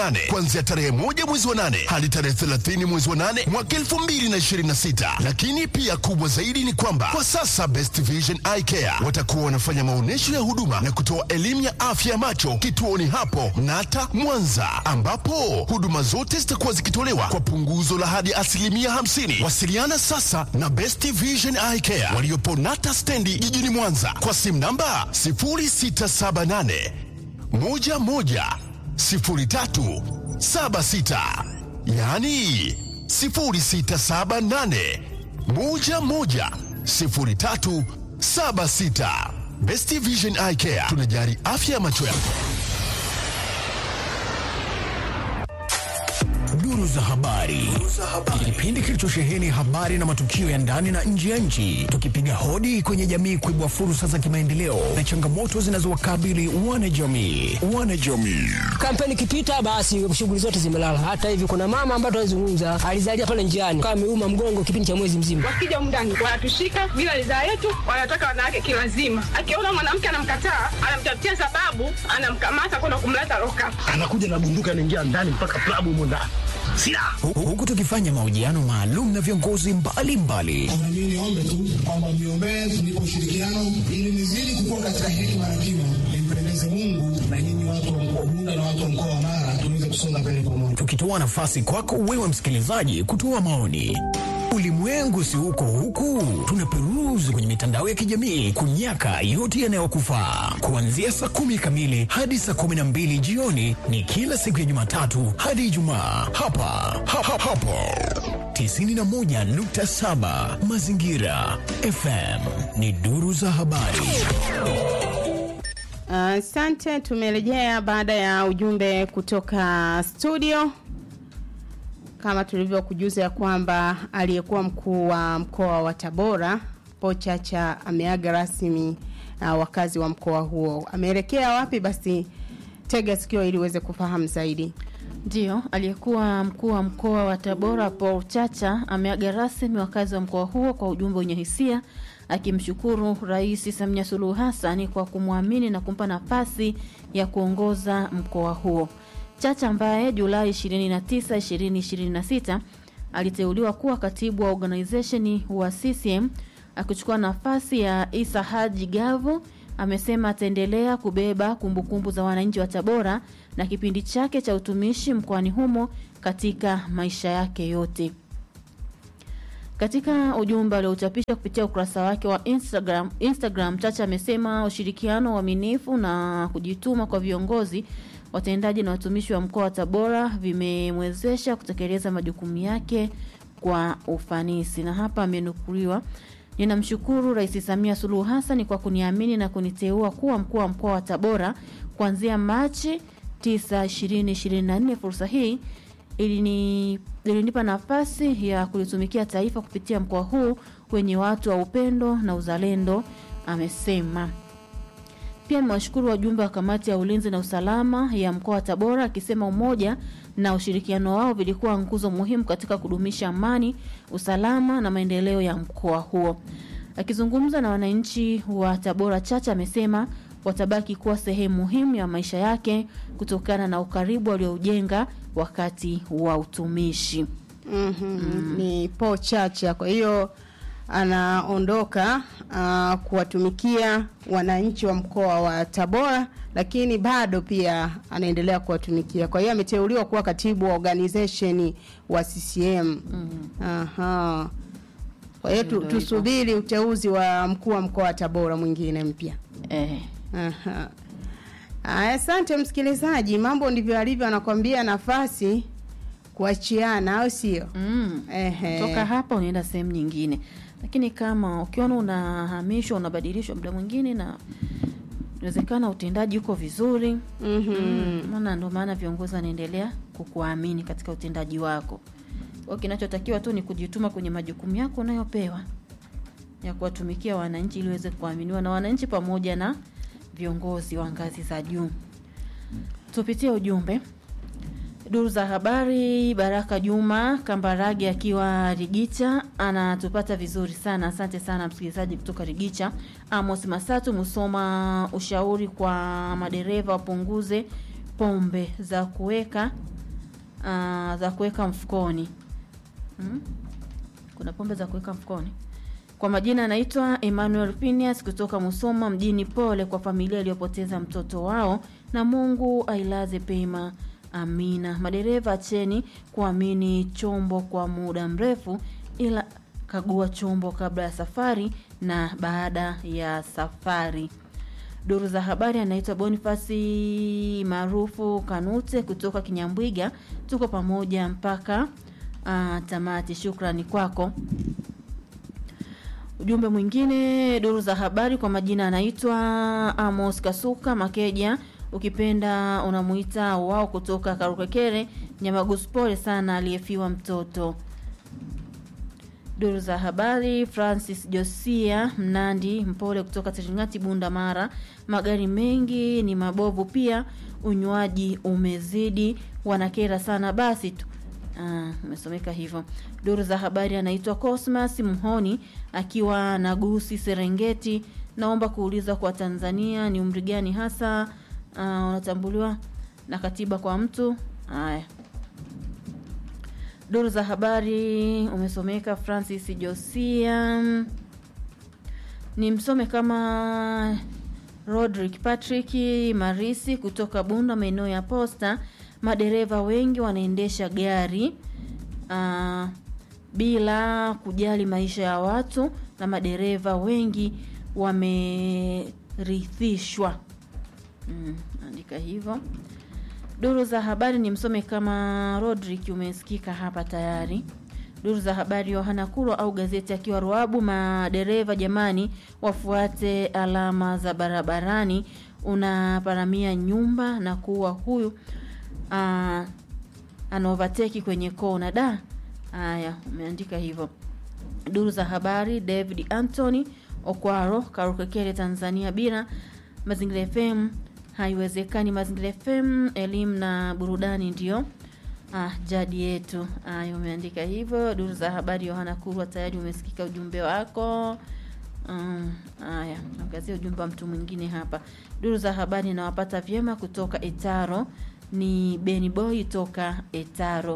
nane kuanzia tarehe moja mwezi wa nane hadi tarehe 30 mwezi wa nane mwaka 2026. Lakini pia kubwa zaidi ni kwamba kwa sasa Best Vision Eye Care watakuwa wanafanya maonyesho ya huduma na kutoa elimu ya afya ya macho kituoni hapo Nata Mwanza, ambapo huduma zote zitakuwa zikitolewa kwa punguzo la hadi asilimia 50. Wasiliana sasa na Best Vision Eye Care waliopo Nata stendi jijini Mwanza kwa simu namba 0678 11 03 76, yaani 0678 11 03 76. Best Vision Eye Care tunajali afya ya macho yako. Duru za habari, kipindi kilichosheheni habari na matukio ya ndani na nje ya nchi, tukipiga hodi kwenye jamii kuibua fursa za kimaendeleo na changamoto zinazowakabili wanajamii. Wanajamii Kampeni ikipita basi shughuli zote zimelala. Hata hivi kuna mama ambaye tunazungumza alizalia pale njiani kama ameuma mgongo kipindi cha mwezi mzima. Wakija humu ndani wanatushika bila ridhaa yetu, wanataka wanawake kilazima. Akiona mwanamke anamkataa, anamtafutia sababu, anamkamata kwenda kumleta loka. anakuja na bunduki anaingia ndani mpaka klabu humo ndani silaha Hu- huku tukifanya mahojiano maalum na viongozi mbalimbali Na mimi niombe tu kwamba mniombee tunipe ushirikiano ili nizidi kukua katika hekima na kima, nimpendeze Mungu na nyinyi watu wa mkoa Bunda na watu wa mkoa wa Mara tuweze kusonga mbele pamoja. tukitoa nafasi kwako wewe msikilizaji kutoa maoni. Ulimwengu si huko huku, tunaperuzi kwenye mitandao ya kijamii kunyaka yote yanayokufaa. Kuanzia saa kumi kamili hadi saa kumi na mbili jioni ni kila siku ya Jumatatu hadi Ijumaa hapa ha, ha, hapo 91.7 Mazingira FM ni duru za habari. Asante, tumerejea baada ya ujumbe kutoka studio. Kama tulivyokujuza ya kwamba aliyekuwa mkuu wa mkoa wa Tabora Paul Chacha ameaga rasmi uh, wakazi wa mkoa huo. Ameelekea wapi? Basi tega sikio ili uweze kufahamu zaidi. Ndiyo, aliyekuwa mkuu wa mkoa wa Tabora Paul Chacha ameaga rasmi wakazi wa mkoa huo kwa ujumbe wenye hisia akimshukuru Rais Samia Suluhu Hassan kwa kumwamini na kumpa nafasi ya kuongoza mkoa huo. Chacha ambaye Julai 29, 2026 aliteuliwa kuwa katibu wa organization wa CCM akichukua nafasi ya Isa Haji Gavu amesema ataendelea kubeba kumbukumbu za wananchi wa Tabora na kipindi chake cha utumishi mkoani humo katika maisha yake yote. Katika ujumbe aliochapisha kupitia ukurasa wake wa Instagram, Instagram Chacha amesema ushirikiano, uaminifu na kujituma kwa viongozi watendaji na watumishi wa mkoa wa Tabora vimemwezesha kutekeleza majukumu yake kwa ufanisi. Na hapa amenukuliwa Ninamshukuru Rais Samia Suluhu Hassan kwa kuniamini na kuniteua kuwa mkuu wa mkoa wa Tabora kuanzia Machi 9, 2024. Fursa hii ilini ilinipa nafasi ya kulitumikia taifa kupitia mkoa huu wenye watu wa upendo na uzalendo, amesema. Pia amewashukuru wajumbe wa kamati ya ulinzi na usalama ya mkoa wa Tabora akisema umoja na ushirikiano wao vilikuwa nguzo muhimu katika kudumisha amani, usalama na maendeleo ya mkoa huo. Akizungumza na wananchi wa Tabora, Chacha amesema watabaki kuwa sehemu muhimu ya maisha yake kutokana na ukaribu alioujenga wakati wa utumishi. mm-hmm. ni Paul Chacha. Kwa hiyo anaondoka uh, kuwatumikia wananchi wa mkoa wa Tabora, lakini bado pia anaendelea kuwatumikia. Kwa hiyo ameteuliwa kuwa katibu wa organization wa CCM. Aha. Kwa hiyo tu, Ndio hivyo. tusubiri uteuzi wa mkuu wa mkoa wa Tabora mwingine mpya. Eh, Aha. Aya, Asante msikilizaji, mambo ndivyo alivyo, anakwambia nafasi kuachiana, au sio? mm. Ehe. toka hapa unaenda sehemu nyingine lakini kama ukiona unahamishwa unabadilishwa muda mwingine na inawezekana utendaji uko vizuri mm, maana ndio maana viongozi wanaendelea kukuamini katika utendaji wako kwa kinachotakiwa tu ni kujituma kwenye majukumu yako unayopewa ya kuwatumikia wananchi ili uweze kuaminiwa na wananchi pamoja na viongozi wa ngazi za juu tupitie ujumbe Duru za habari, Baraka Juma Kambarage akiwa Rigicha anatupata vizuri sana. Asante sana msikilizaji kutoka Rigicha. Amos Masatu Musoma, ushauri kwa madereva wapunguze pombe za kuweka uh, za kuweka mfukoni hmm? kuna pombe za kuweka mfukoni kwa majina anaitwa Emmanuel Phineas kutoka Musoma mjini. Pole kwa familia iliyopoteza mtoto wao, na Mungu ailaze pema. Amina. Madereva acheni kuamini chombo kwa muda mrefu, ila kagua chombo kabla ya safari na baada ya safari. Duru za habari anaitwa Bonifasi maarufu Kanute kutoka Kinyambwiga. Tuko pamoja mpaka uh, tamati. Shukrani kwako. Ujumbe mwingine, duru za habari kwa majina anaitwa Amos Kasuka Makeja, ukipenda unamuita wao kutoka Karukekere Nyamagusu. Pole sana aliyefiwa mtoto. Duru za habari, Francis Josia Mnandi Mpole kutoka Teringati Bunda Mara, magari mengi ni mabovu, pia unywaji umezidi, wanakera sana. Basi tu Ah, umesomeka hivyo. Duru za habari anaitwa Cosmas Mhoni akiwa na Gusi Serengeti. Naomba kuuliza kwa Tanzania ni umri gani hasa uh, unatambuliwa na katiba kwa mtu? Haya. Duru za habari umesomeka Francis Josia. Ni msome kama Rodrick Patrick Marisi kutoka Bunda maeneo ya Posta madereva wengi wanaendesha gari uh, bila kujali maisha ya watu na madereva wengi wamerithishwa. Mm, andika hivyo. Duru za habari ni msome kama Rodrick, umesikika hapa tayari. Duru za habari Yohana Kulwa au gazeti akiwa Ruabu, madereva jamani, wafuate alama za barabarani, unaparamia nyumba na kuwa huyu uh, anaovateki kwenye kona da. Haya, umeandika hivyo. Duru za habari David Anthony Okwaro Karukekere Tanzania bila Mazingira FM haiwezekani. Mazingira FM elimu na burudani ndio ah, jadi yetu. Haya, umeandika hivyo. Duru za habari Yohana Kurwa tayari umesikika ujumbe wako. Um, haya, angazia ujumbe wa mtu mwingine hapa. Duru za habari nawapata vyema kutoka Etaro ni Beni Boy toka Etaro.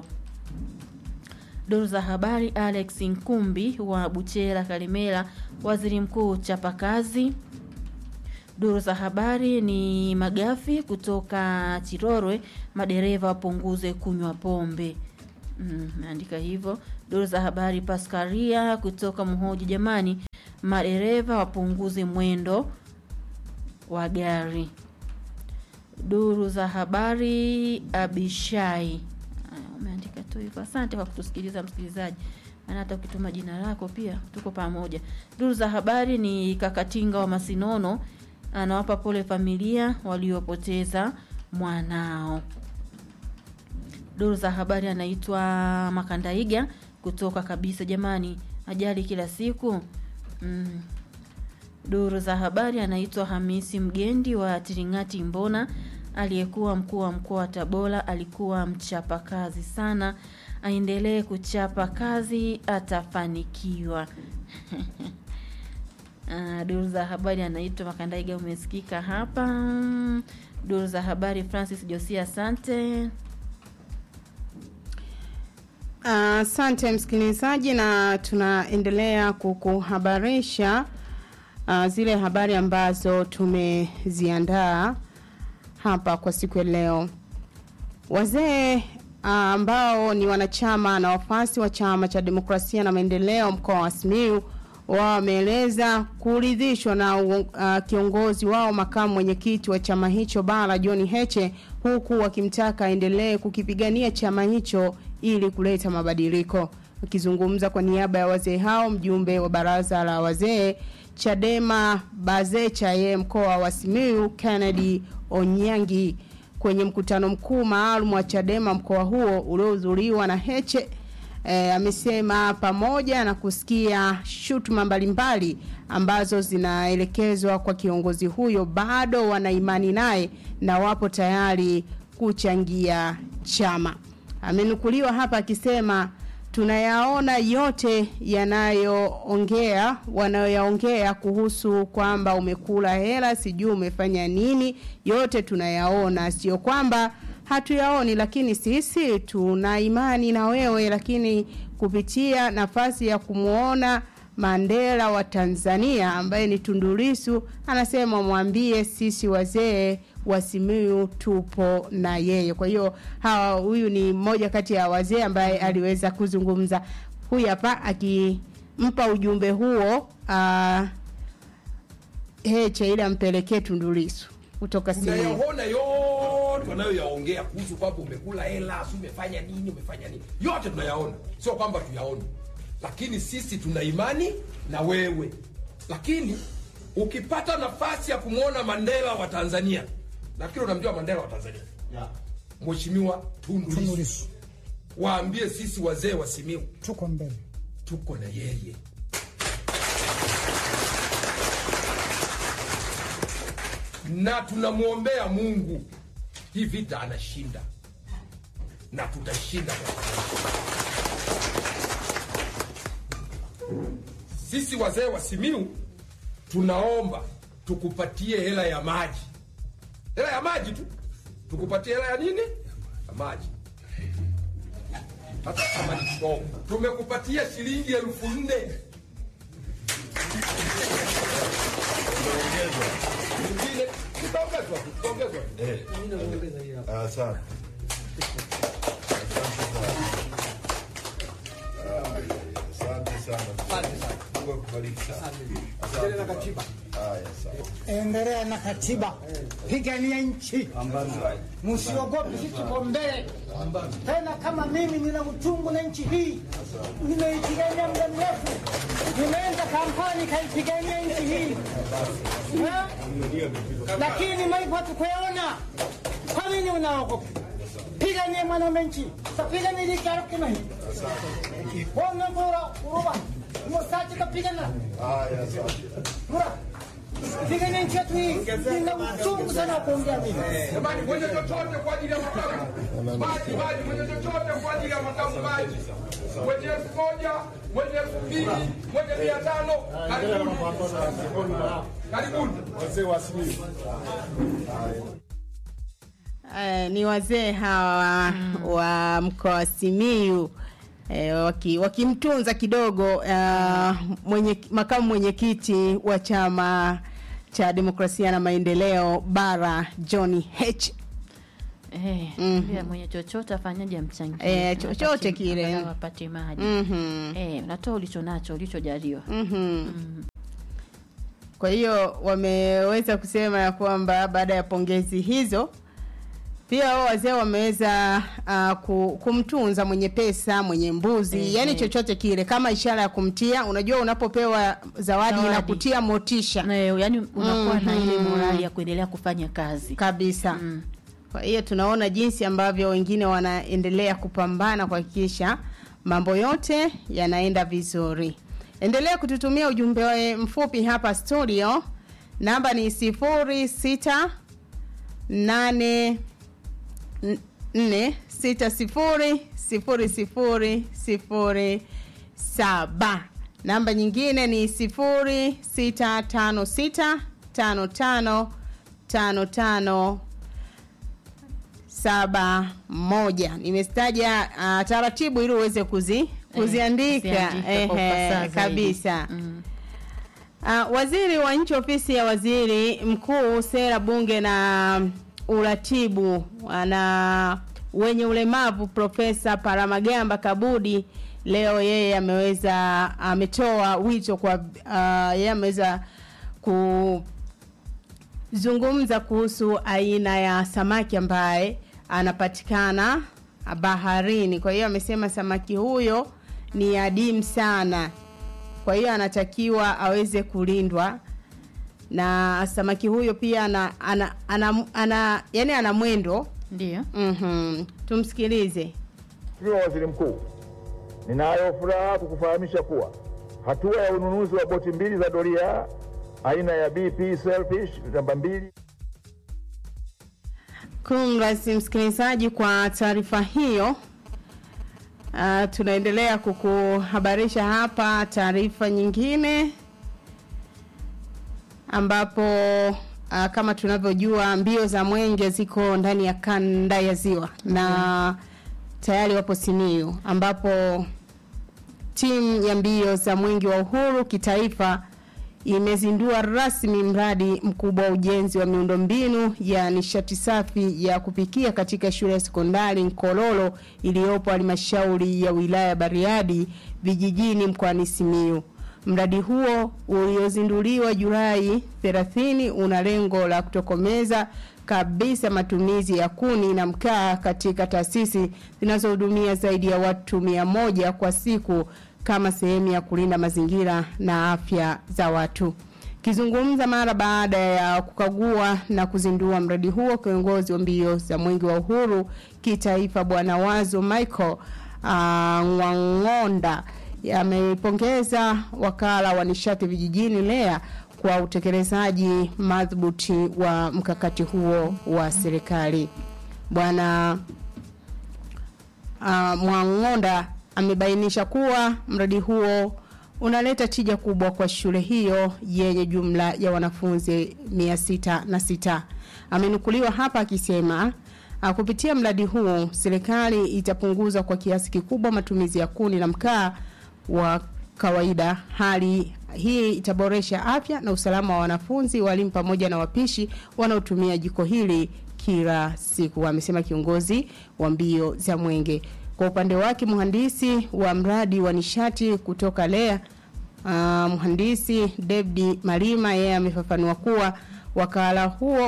Duru za habari Alex Nkumbi wa Buchera Kalimera, waziri mkuu chapakazi. Duru za habari ni Magafi kutoka Chirorwe, madereva wapunguze kunywa pombe. Meandika mm, hivyo. Duru za habari Paskaria kutoka Mhoji, jamani, madereva wapunguze mwendo wa gari. Duru za habari Abishai umeandika tu hivyo. Asante kwa kutusikiliza msikilizaji, maana hata ukituma jina lako pia tuko pamoja. Duru za habari ni Kakatinga wa Masinono anawapa pole familia waliopoteza mwanao. Duru za habari anaitwa Makandaiga kutoka kabisa, jamani, ajali kila siku mm. Duru za habari anaitwa Hamisi Mgendi wa Tiringati Mbona, aliyekuwa mkuu wa mkoa wa Tabora, alikuwa mchapa kazi sana, aendelee kuchapa kazi, atafanikiwa. Uh, duru za habari anaitwa Makandaiga, umesikika hapa. Duru za habari Francis Josia, asante. Asante uh, msikilizaji, na tunaendelea kukuhabarisha uh, zile habari ambazo tumeziandaa hapa kwa siku ya leo. Wazee ambao uh, ni wanachama na wafuasi wa chama cha demokrasia na maendeleo mkoa wa Simiyu wao wameeleza kuridhishwa na uh, kiongozi wao makamu mwenyekiti wa chama hicho bara John Heche, huku wakimtaka aendelee kukipigania chama hicho ili kuleta mabadiliko. Akizungumza kwa niaba ya wazee hao, mjumbe wa baraza la wazee Chadema Bazecha ye mkoa wa Simiyu Kennedy Onyangi kwenye mkutano mkuu maalum wa Chadema mkoa huo uliohudhuriwa na Heche e, amesema pamoja na kusikia shutuma mbalimbali ambazo zinaelekezwa kwa kiongozi huyo bado wana imani naye na wapo tayari kuchangia chama. Amenukuliwa hapa akisema tunayaona yote yanayoongea wanayoyaongea kuhusu kwamba umekula hela sijui umefanya nini yote tunayaona sio kwamba hatuyaoni lakini sisi tuna imani na wewe lakini kupitia nafasi ya kumwona Mandela wa Tanzania ambaye ni Tundulisu anasema mwambie sisi wazee wa Simiyu tupo na yeye. Kwa hiyo hawa huyu ni mmoja kati ya wazee ambaye aliweza kuzungumza. Huyu hapa akimpa ujumbe huo uh, Heche ili ampelekee Tundulisu kutoka Simiyu. tunayaona yote wanayoyaongea kuhusu kwamba umekula hela si umefanya nini umefanya nini yote tunayaona sio kwamba tuyaone lakini sisi tuna imani na wewe lakini ukipata nafasi ya kumwona mandela wa tanzania nafikiri unamjua mandela wa tanzania mheshimiwa tundu Lissu. Tundulisu. waambie sisi wazee wa simiu tuko mbele tuko na yeye na tunamwombea mungu hii vita anashinda na tutashinda kwa pamoja. sisi wazee wa simiu tunaomba tukupatie hela ya maji hela ya maji tu tukupatie hela ya nini ya maji hata kama ni kidogo tumekupatia shilingi elfu nne Nyingine, tutaongezwa tu, tutaongezwa. Asante. Asante sana. Mungu akubariki sana. Asante sana. Haya, sawa. endelea na katiba pigania nchi msiogope sisi tuko mbele tena kama mimi nina uchungu na nchi hii nimeipigania muda mrefu nimeenda kampani kaipigania nchi hii Ha? lakini malipo hatukuyaona kwa nini unaogopa piganie mwanaume nchi tapigania likarokina hii wonavura uruba mosaji kapigana Haya, asante. Mura, pigania nchi yetu hii nina uchungu sana wa kuongea mimi Jamani, mwenye chochote kwa ajili ya makamu maji, maji, mwenye chochote kwa ajili ya makamu maji, mwenye elfu moja, mwenye elfu mbili, mwenye mia tano, karibuni, karibuni. Wazee wa Simiyu. Eh, ni wazee hawa wa mkoa wa Simiyu eh, waki- wakimtunza kidogo uh, mwenye makamu mwenyekiti wa chama cha demokrasia na maendeleo bara John H Eh, Mhm. pia mwenye chochote afanyaje amchangie. Eh, chochote Apate- kile. angalau apate maji. Mhm. Eh, unatoa ulicho nacho, ulichojaliwa. Mhm. Kwa hiyo wameweza kusema ya kwamba baada ya pongezi hizo pia wao wazee wameweza uh, ku- kumtunza mwenye pesa, mwenye mbuzi, Ehe. yani chochote kile kama ishara ya kumtia. Unajua, unapopewa zawadi Zawadi. inakutia motisha Na yani unakuwa na ile Mhm. morali ya kuendelea kufanya kazi. kabisa. Kwa hiyo tunaona jinsi ambavyo wengine wanaendelea kupambana kuhakikisha mambo yote yanaenda vizuri. Endelea kututumia ujumbe wa- mfupi hapa studio. Namba ni sifuri sita nane n- nne sita sifuri sifuri sifuri sifuri saba. Namba nyingine ni sifuri sita tano sita tano tano tano tano saba moja. Nimestaja uh, taratibu ili uweze kuzi kuziandika kuziandika kwa Ehe, ufasaha zaidi. kabisa. Uh, waziri wa nchi ofisi ya waziri mkuu sera bunge na uratibu na wenye ulemavu profesa Paramagamba Kabudi leo yeye ameweza ametoa wito kwa uh, yeye ameweza kuzungumza kuhusu aina ya samaki ambaye anapatikana baharini. Kwa hiyo amesema samaki huyo ni adimu sana kwa hiyo anatakiwa aweze kulindwa na samaki huyo pia ana, ana, ana, ana yani ana mwendo ndio mm-hmm. tumsikilize Mheshimiwa Waziri Mkuu, ninayo furaha kukufahamisha kuwa hatua ya ununuzi wa boti mbili za doria aina ya BP Selfish namba mbili kumrasi msikilizaji kwa taarifa hiyo Uh, tunaendelea kukuhabarisha hapa taarifa nyingine ambapo uh, kama tunavyojua mbio za mwenge ziko ndani ya kanda ya ziwa na tayari wapo Simiyu ambapo timu ya mbio za mwenge wa uhuru kitaifa imezindua rasmi mradi mkubwa wa ujenzi wa miundombinu ya nishati safi ya kupikia katika shule ya sekondari Nkololo iliyopo halmashauri ya wilaya ya Bariadi vijijini mkoani Simiyu. Mradi huo uliozinduliwa Julai 30 una lengo la kutokomeza kabisa matumizi ya kuni na mkaa katika taasisi zinazohudumia zaidi ya watu mia moja kwa siku kama sehemu ya kulinda mazingira na afya za watu. Kizungumza mara baada ya kukagua na kuzindua mradi huo, kiongozi wa mbio za mwenge wa uhuru kitaifa Bwana Wazo Michael uh, Ngwangonda amepongeza wakala wa nishati vijijini LEA kwa utekelezaji madhubuti wa mkakati huo wa serikali. Bwana uh, Mwangonda amebainisha kuwa mradi huo unaleta tija kubwa kwa shule hiyo yenye jumla ya wanafunzi 606. Amenukuliwa hapa akisema uh, kupitia mradi huu serikali itapunguza kwa kiasi kikubwa matumizi ya kuni na mkaa wa kawaida. Hali hii itaboresha afya na usalama wa wanafunzi, walimu pamoja na wapishi wanaotumia jiko hili kila siku, amesema kiongozi wa mbio za mwenge. Kwa upande wake mhandisi wa mradi wa nishati kutoka LEA uh, mhandisi David Malima yeye amefafanua kuwa wakala huo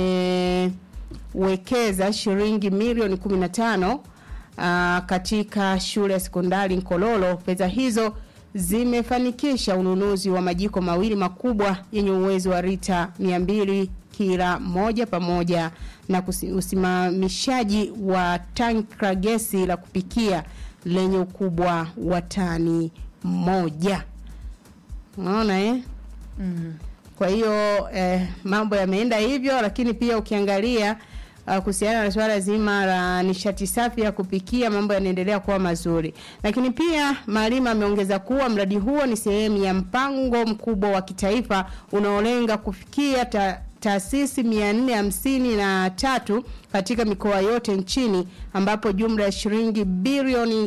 umewekeza shilingi milioni 15 uh, katika shule ya sekondari Nkololo. Fedha hizo zimefanikisha ununuzi wa majiko mawili makubwa yenye uwezo wa lita 200 kila moja pamoja na kusi- usimamishaji wa tanki la gesi la kupikia lenye ukubwa wa tani moja. Unaona eh? Mm. Kwa hiyo eh, mambo yameenda hivyo, lakini pia ukiangalia uh, kuhusiana na suala zima la nishati safi ya kupikia, mambo yanaendelea kuwa mazuri. Lakini pia Malima ameongeza kuwa mradi huo ni sehemu ya mpango mkubwa wa kitaifa unaolenga kufikia ta taasisi 453 katika mikoa yote nchini ambapo jumla ya shilingi bilioni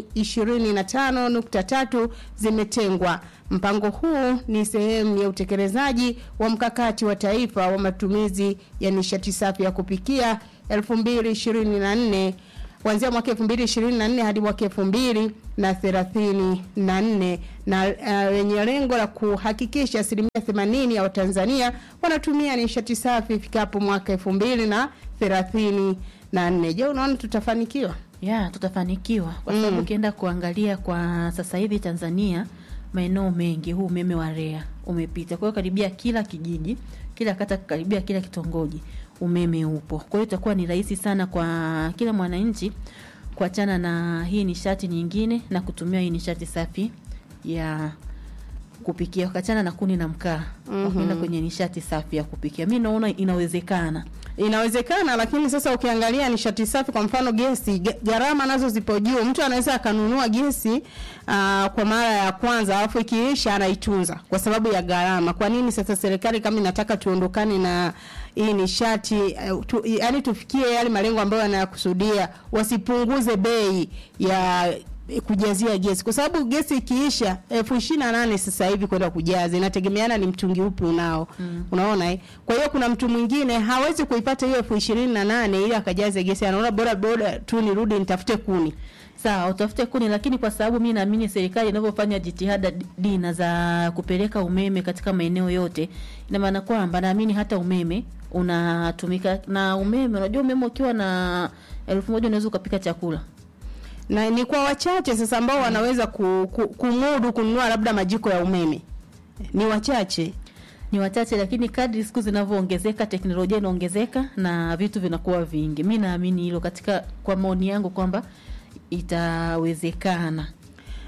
25.3 zimetengwa. Mpango huu ni sehemu ya utekelezaji wa mkakati wa taifa wa matumizi ya nishati safi ya kupikia 2024 kuanzia mwaka 2024 hadi mwaka 2034 na lenye uh, lengo la kuhakikisha asilimia 80 ya Watanzania wanatumia nishati safi ifikapo mwaka 2034. Je, unaona tutafanikiwa? ya tutafanikiwa kwa sababu Mm. ukienda kuangalia kwa sasa hivi Tanzania maeneo mengi huu umeme wa REA umepita. Kwa hiyo karibia kila kijiji, kila kata, karibia kila kitongoji umeme upo. Kwa hiyo itakuwa ni rahisi sana kwa kila mwananchi kuachana na hii nishati nyingine na kutumia hii nishati safi ya kupikia, wakachana na kuni na mkaa, Mhm. wakaenda kwenye nishati safi ya kupikia. Mi naona inawezekana. Inawezekana, lakini sasa ukiangalia nishati safi, kwa mfano gesi, ge- gharama nazo zipo juu. Mtu anaweza akanunua gesi uh, kwa mara ya kwanza, alafu ikiisha anaitunza kwa sababu ya gharama. Kwa nini sasa serikali kama inataka tuondokane na hii nishati uh, tu, yani tufikie yale malengo ambayo yanakusudia, wasipunguze bei ya kujazia gesi kwa sababu gesi ikiisha elfu ishirini na nane sasa hivi kwenda kujaza inategemeana ni mtungi upi unao mm. unaona eh? kwa hiyo kuna mtu mwingine hawezi kuipata hiyo elfu ishirini na nane ili akajaze gesi anaona bora bora tu nirudi nitafute kuni sawa utafute kuni lakini kwa sababu mi naamini serikali inavyofanya jitihada d- dina za kupeleka umeme katika maeneo yote ina maana kwamba naamini hata umeme unatumika na umeme unajua umeme ukiwa na elfu moja unaweza ukapika chakula na ni kwa wachache sasa ambao wanaweza ku, ku, kumudu kununua labda majiko ya umeme ni wachache ni wachache lakini kadri siku zinavyoongezeka teknolojia inaongezeka na vitu vinakuwa vingi mi naamini hilo katika kwa maoni yangu kwamba itawezekana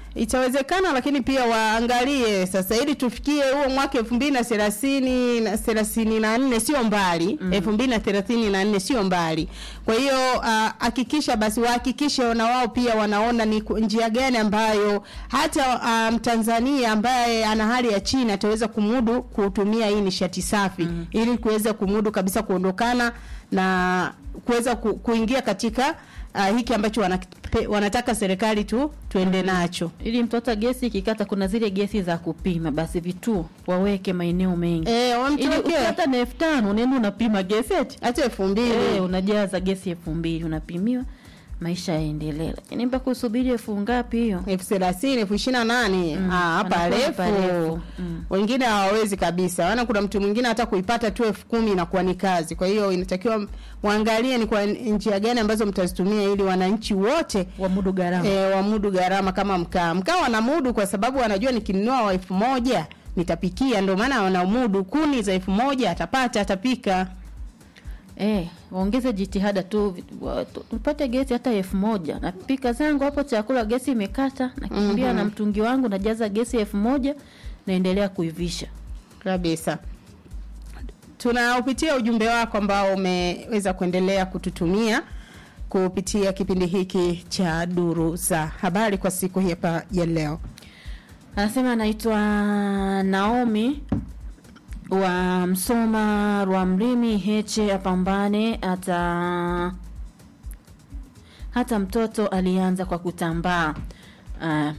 itawezekana lakini pia waangalie sasa ili tufikie huo mwaka elfu mbili na thelathini na thelathini na nne sio mbali elfu mbili na thelathini na nne sio mbali kwa hiyo ah, hakikisha basi wahakikishe na wao pia wanaona ni ku- njia gani ambayo hata ah, mtanzania ambaye ana hali ya chini ataweza kumudu kutumia hii nishati safi ili kuweza kumudu kabisa kuondokana na kuweza ku, kuingia katika uh, hiki ambacho wanakipe- wanataka serikali tu tuende nacho ili mtoto gesi ikikata kuna zile gesi za kupima basi vituo waweke maeneo mengi Eh, ili wamtuwekee. ukipata na elfu tano unaenda unapima gesi eti hata elfu mbili eh, unajaza gesi elfu mbili unapimiwa maisha yaendelee lakini mpaka usubiri elfu ngapi hiyo elfu thelathini elfu ishirini na nane Mm, Ah, hapa wanakuwa refu parefu. Mm. wengine hawawezi kabisa maana kuna mtu mwingine hata kuipata tu elfu kumi inakuwa ni kazi kwa hiyo inatakiwa waangalie ni kwa njia gani ambazo mtazitumia ili wananchi wote wamudu gharama e, wamudu gharama kama mkaa mkaa wanamudu kwa sababu wanajua nikinunua wa elfu moja nitapikia ndio maana wanamudu kuni za elfu moja atapata atapika Eh, waongeze jitihada tu vi- wa- tu- tupate gesi hata elfu moja napika zangu hapo chakula gesi imekata nakimbia Mhm. na mtungi wangu najaza gesi elfu moja naendelea kuivisha kabisa tunaupitia ujumbe wako ambao umeweza kuendelea kututumia kupitia kipindi hiki cha duru za habari kwa siku hii hapa ya leo anasema anaitwa naomi wa msoma rwamrimi heche apambane hata hata mtoto alianza kwa kutambaa uh,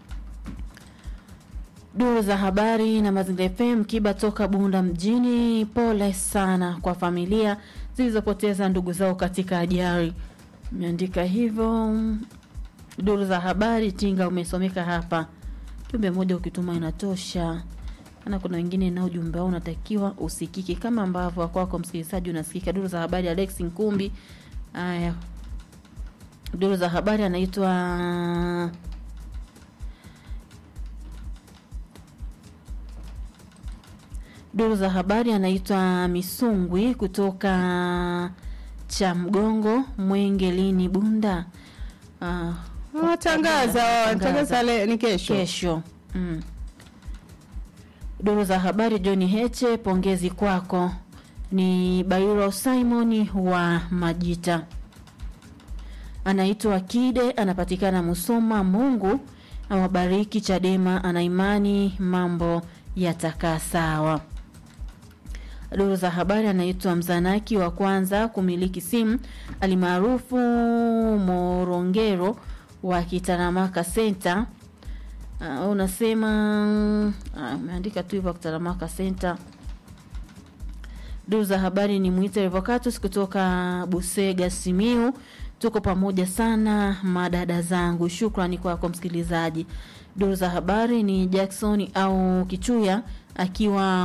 duru za habari na mazingira fm kiba toka bunda mjini pole sana kwa familia zilizopoteza ndugu zao katika ajali imeandika hivyo duru za habari tinga umesomeka hapa jumbe moja ukituma inatosha ana kuna wengine nao ujumbe wao unatakiwa usikike kama ambavyo wakwako msikilizaji unasikika duru za habari alex nkumbi haya duru za habari anaitwa duru za habari anaitwa misungwi kutoka cha mgongo mwenge lini bunda Ah, watangaza watangaza le- ni kesho kesho mm. duru za habari john heche pongezi kwako ni bairo simon wa majita anaitwa kide anapatikana musoma mungu awabariki chadema ana imani mambo yatakaa sawa duru za habari anaitwa mzanaki wa kwanza kumiliki simu alimaarufu morongero wa kitaramaka center uh, unasema ah, umeandika tu hivyo kitaramaka center duru za habari ni mwite revocatus kutoka busega simiu tuko pamoja sana madada zangu shukrani kwako msikilizaji duru za habari ni jackson au kichuya akiwa